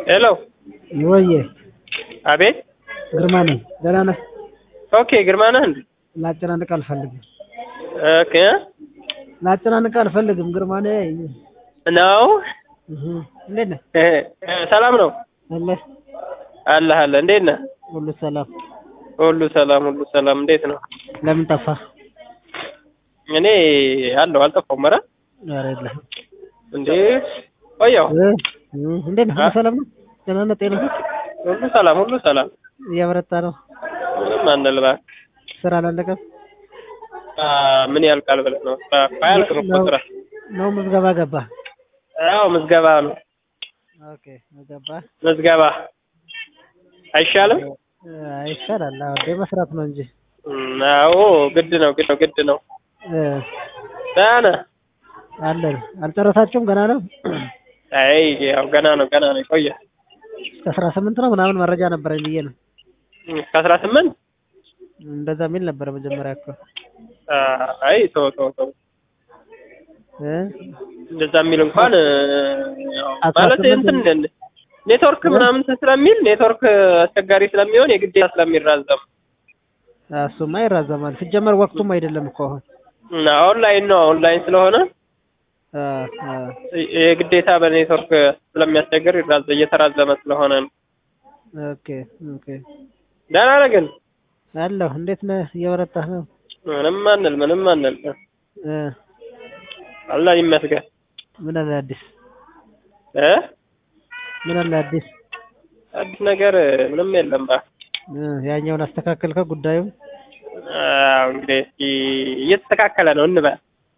ሄሎ ወዬ አቤት ግርማ ነኝ። ደህና ነህ? ኦኬ ግርማ ነህ እንዴ ላጨናንቅ አልፈልግም። ኦኬ ላጨናንቅ አልፈልግም። ግርማ ነኝ። ነው እህ እንዴት ነህ? እ እ ሰላም ነው አለ አለ አለ እንዴት ነህ ሁሉ ሰላም። ሁሉ ሰላም ሁሉ ሰላም እንዴት ነው ለምን ጠፋህ? እኔ አለሁ አልጠፋሁም ኧረ ኧረ የለህም። እንዴ ቆየሁ እ እ እንዴት ነህ? ሁሉ ሰላም ነው? ደህና ነህ? ጤና ሁሉ ሰላም ሁሉ ሰላም እያበረታ ነው? ምንም አንል እባክህ ስራ አላለቀም? አ ምን ያልቃል ብለህ ነው ስራ እኮ አያልቅም እኮ ስራ ነው ምዝገባ ገባህ? አዎ ምዝገባ ነው ኦኬ ገባህ? ምዝገባ አይሻልም ይሻላል። አዎ እንደ መስራት ነው እንጂ እም፣ አዎ ግድ ነው ግድ ነው ግድ ነው እ ደህና ነህ አለን አልጨረሳችሁም? ገና ነው? አይ ያው ገና ነው ገና ነው ይቆያል እስከ አስራ ስምንት ነው ምናምን መረጃ ነበረኝ ብዬ ነው። ከአስራ ስምንት እንደዛ የሚል ነበረ መጀመሪያ እኮ አይ ተው ተው ተው እ እንደዛ የሚል እንኳን ያው አስራ ማለት ስምንት እንትን ኔትወርክ ምናምን ስለሚል ኔትወርክ አስቸጋሪ ስለሚሆን የግዴታ ስለሚራዘም እሱማ ይራዘማል። ሲጀመር ወቅቱም አይደለም እኮ አሁን እና ኦንላይን ነው ኦንላይን ስለሆነ አ አ የግዴታ በኔትወርክ ስለሚያስቸግር ይራዘ እየተራዘመ ስለሆነ ነው። ኦኬ ኦኬ ደህና ነህ ግን? አለሁ። እንዴት ነህ? እየበረታህ ነው? ምንም አንል ምንም አንል እ አላህ ይመስገን ምን አለ አዲስ? እ ምን አለ አዲስ? አዲስ ነገር ምንም የለም ባ እ ያኛውን አስተካከልከው ጉዳዩን? አዎ እንግዲህ እስኪ እየተስተካከለ ነው እንበል።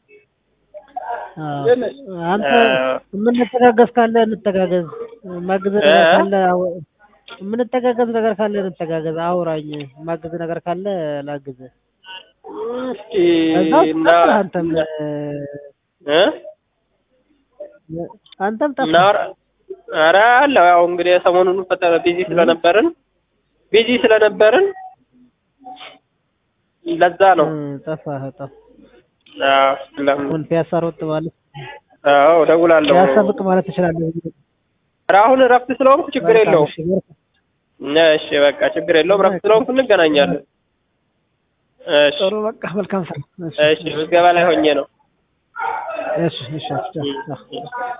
አዎ። ግን አንተ አ- የምንተጋገዝ ካለ እንተጋገዝ፣ ማግዝ ነገር እ? ካለ አው- የምንተጋገዝ ነገር ካለ እንተጋገዝ፣ አውራኝ። ማግዝ ነገር ካለ ላግዝ። እስኪ ከዛው እና ጠፋህ አንተም እ አንተም ጠፋህ። እናወራ ኧረ አለው ያው እንግዲህ ሰሞኑን ፈጠረ ቢዚ ስለነበርን ቢዚ ስለነበርን ለዛ ነው። እ ጠፋህ ጠፋህ። አዎ ለምን አሁን ፒያሳ ሮጥ ማለት አዎ እደውላለሁ። ፒያሳ ብቅ ማለት ትችላለህ። ኧረ አሁን እረፍት ስለሆንኩ ችግር መልካም፣ የለውም። እሺ፣ በርታ። እሺ በቃ ችግር የለውም። እረፍት ስለሆንኩ እንገናኛለን። እሺ ጥሩ በቃ መልካም ስራ። እሺ እሺ ምዝገባ ላይ ሆኜ ነው። እሺ እሺ እሺ ቻው፣ ቻው።